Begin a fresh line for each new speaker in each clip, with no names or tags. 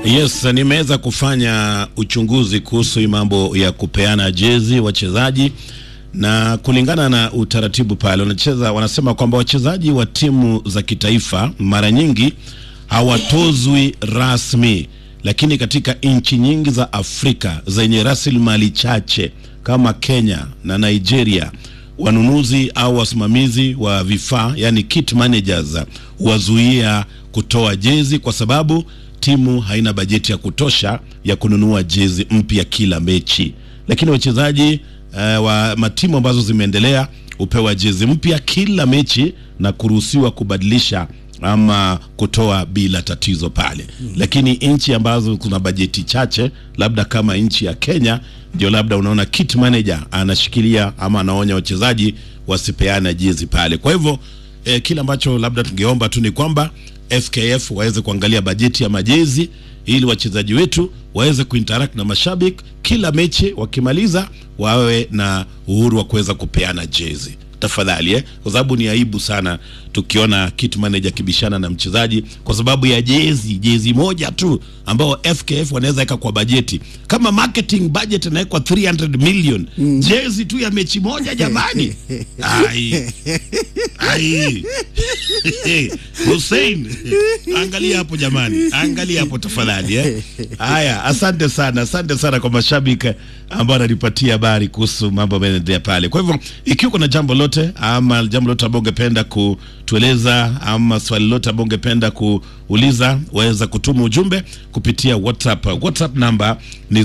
Yes, nimeweza kufanya uchunguzi kuhusu hii mambo ya kupeana jezi wachezaji, na kulingana na utaratibu pale wanacheza, wanasema kwamba wachezaji wa timu za kitaifa mara nyingi hawatozwi rasmi, lakini katika nchi nyingi za Afrika zenye rasilimali chache kama Kenya na Nigeria wanunuzi au wasimamizi wa vifaa yani kit managers wazuia kutoa jezi kwa sababu timu haina bajeti ya kutosha ya kununua jezi mpya kila mechi, lakini wachezaji uh, wa matimu ambazo zimeendelea hupewa jezi mpya kila mechi na kuruhusiwa kubadilisha ama kutoa bila tatizo pale mm. Lakini nchi ambazo kuna bajeti chache, labda kama nchi ya Kenya, ndio labda unaona kit manager anashikilia ama anaonya wachezaji wasipeane jezi pale. Kwa hivyo eh, kile ambacho labda tungeomba tu ni kwamba FKF waweze kuangalia bajeti ya majezi ili wachezaji wetu waweze kuinteract na mashabiki kila mechi, wakimaliza wawe na uhuru wa kuweza kupeana jezi tafadhali eh, kwa sababu ni aibu sana tukiona kit manager kibishana na mchezaji kwa sababu ya jezi jezi moja tu ambao FKF wanaweza weka kwa bajeti. Kama marketing budget inawekwa 300 million mm. jezi tu ya mechi moja jamani, ai ai Hussein, angalia hapo jamani, angalia hapo tafadhali eh. Haya, asante sana, asante sana kwa mashabiki ambao wananipatia habari kuhusu mambo yanayoendelea pale. Kwa hivyo ikiwa kuna jambo lote ama jambo lote ambao ungependa kutueleza ama swali lote ambao ungependa kuuliza, waweza kutuma ujumbe kupitia WhatsApp. WhatsApp namba ni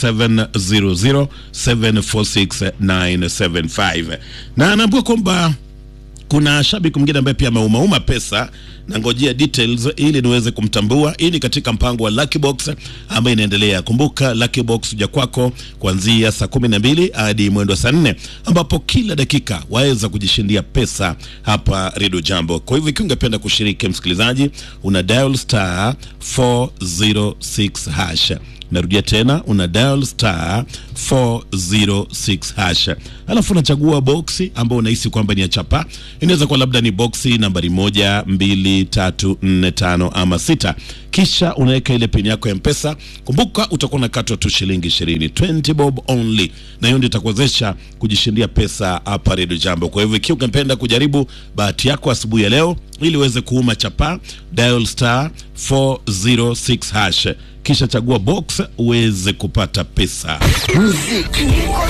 0700746975 na anaambia kwamba kuna shabiki mwingine ambaye pia ameumauma pesa na ngojea details ili niweze kumtambua. Hii ni katika mpango wa Lucky Box ambayo inaendelea. Kumbuka Lucky Box huja kwako kuanzia saa kumi na mbili hadi mwendo wa saa nne ambapo kila dakika waweza kujishindia pesa hapa Radio Jambo. Kwa hivyo ikiwa ungependa kushiriki, msikilizaji, una dial star 406 hash Narudia tena una dial star 406 hash, alafu unachagua boksi ambao unahisi kwamba ni ya chapa. Inaweza kuwa labda ni boksi nambari moja, mbili, tatu, nne, tano ama sita, kisha unaweka ile pini yako ya Mpesa. Kumbuka utakuwa unakatwa tu shilingi ishirini, 20 bob only, na hiyo ndio itakuwezesha kujishindia pesa hapa Radio Jambo. Kwa hivyo ikiwa ungependa kujaribu bahati yako asubuhi ya leo ili uweze kuuma chapa, dial star 406 hash kisha chagua box uweze kupata pesa.
Muziki